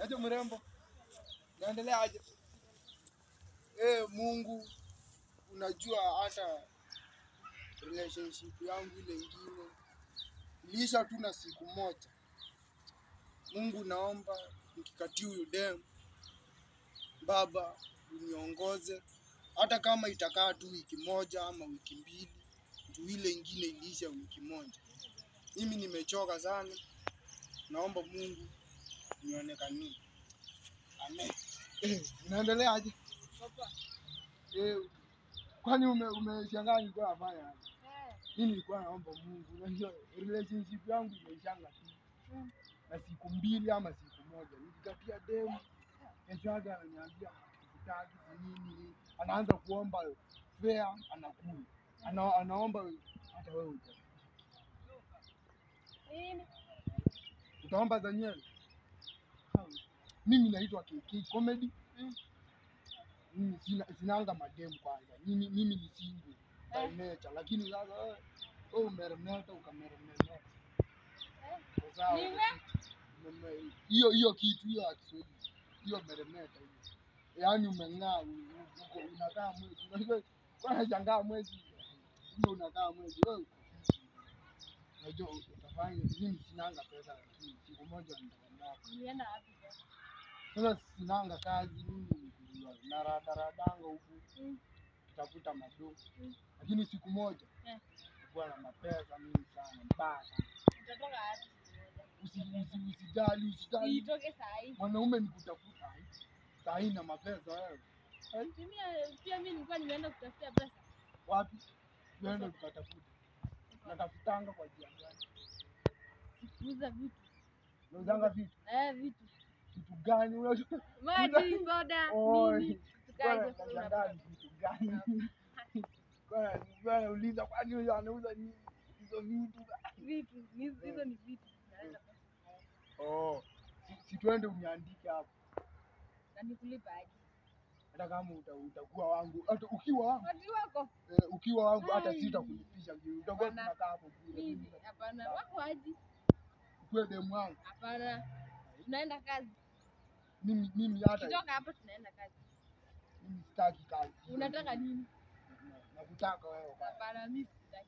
Aje mrembo, naendelea aje? Eh, Mungu, unajua hata relationship yangu ile ingine iliisha tu na siku moja. Mungu, naomba nikikatia huyu dem, Baba uniongoze, hata kama itakaa tu wiki moja ama wiki mbili, juu ile ingine iliisha wiki moja. Mimi nimechoka sana, naomba Mungu nionekanie. Amen. Eh, unaendelea aje? Papa. Eh, kwani ume umeshangaa nilikuwa nafanya aje? Eh. Mimi nilikuwa naomba Mungu, unajua relationship yangu imeishanga tu Mm. na siku mbili ama siku moja, nikikatia demu, kesho yake ananiambia sikutaki si nini, anaanza kuomba fare, anakula ana, anaomba hata wewe uta- Nini? utaomba za nywele. Mimi naitwa KK Comedy. Mm. Mimi sina, sinanga mademu kwanza. Mimi mimi ni single by Eh. nature, lakini sasa wewe wewe umeremeta ukameremeta. Eh. Kwa sawa. Nime? Ume- Hiyo hiyo kitu hiyo ya Kiswahili. Hiyo meremeta hiyo. Yaani umeng'aa u- u- uko unakaa mwezi. Unajua kwa nashangaa mwezi. Ndio unakaa mwezi wewe. uko fiti. Unajua utafanya mimi sinanga pesa lakini siku moja nitakwambia. Ulienda wapi sasa? Sasa sinanga kazi mimi naradaradanga huku Mm. kutafuta mado, Mm. lakini siku moja Eh. kuwa na mapesa mingi sana mbaya sana. Utatoka wapi? Usi- usi- Usijali, usijali, Uitoke saa hii. mwanaume ni kutafuta saa hii na mapesa. Wewe Si mimi- Pia mimi nilikuwa nimeenda kutafuta pesa. wapi? Tuende tukatafuta. Natafutanga kwa njia gani? Kuuza vitu. Nauzanga vitu Eh, vitu. vitu gani? Unajua Maji, soda, Oi, nini? Tukae Bwana, sasa nashangaa unapata. ni vitu gani? Bwana, bwana, uliza kwani huyo anauza nini hizo vitu? Vitu. Hizo hizo ni vitu. Naleta pesa. Oh, si, si tuende uniandike hapo, Na nikulipa aje? hata kama uta, utakuwa wangu, hata ukiwa wangu Watu wako. eh, ukiwa wangu hata Ai. sitakulipisha vile, utakuwa Hapana. tunakaa hapo bure. Mimi Mimi hapana. Wako aje? ukuwe demu wangu Hapana. Tunaenda kazi. mimi, mimi hata Kitoka hapa tunaenda kazi. mimi sitaki kazi. Unataka nini? Na- Nakutaka wewe bwana. Hapana, mimi sikutaki.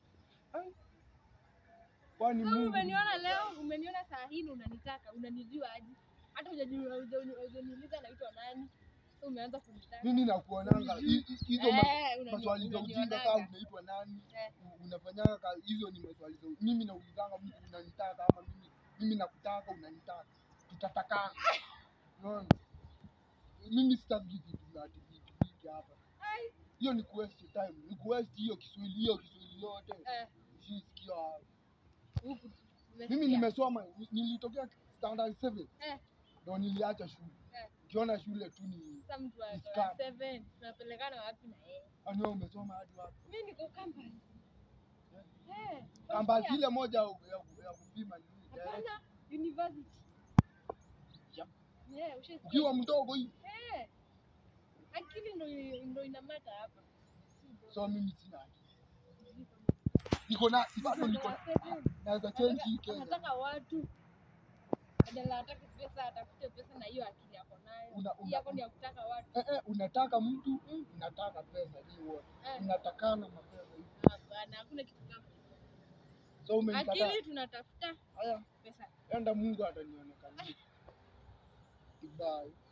Kwani Sasa Mungu umeniona leo, umeniona saa hii na unanitaka, unanijua aje? Hata hujajua huja- hujaniuliza naitwa nani. Sasa umeanza kunitaka. mimi nakuonanga hi- hi- hizo ma- Eh, unani- maswali za ujinga unanionaga. kama unaitwa nani Eh. u- unafanyanga kazi hizo ni maswali za mimi naulizanga mtu unanitaka ama mimi mimi nakutaka unanitaka tutatakana unaona mimi sitaki vitu vya ati vitu vingi hapa Ai. hiyo ni kuwaste time ni kuwaste hiyo Kiswahili hiyo Kiswahili yote Eh, shisikia huku. mimi umesikia? nimesoma ni- nilitokea standard 7 Eh. ndo niliacha shule Eh. ukiona shule tu ni Sasa mtu wa Ni wa scam. seven, tunapelekana wapi na yeye? ani wewe umesoma hadi wapi Mimi niko campus. Eh. kamba wasikia? zile moja ya, ya, ya kupima ni nini? direct. Hapana, university. Yep. Yeah, ushasikia? ukiwa mdogo hii Eh. Akili ndo ndo inamata hapa. so mimi sina akili. niko na bado niko na- naweza change hii Kenya Anataka watu badala atake pesa atafute pesa na hiyo akili yako nayo. Una- Hii una- yako ni ya kutaka watu. eh, eh, unataka mtu Mm. unataka pesa ni wote Eh, unatakana mapesa hivi Hapana, hakuna kitu kama hicho. so umenikataa Akili tunatafuta haya pesa. enda Mungu atanionekania Goodbye.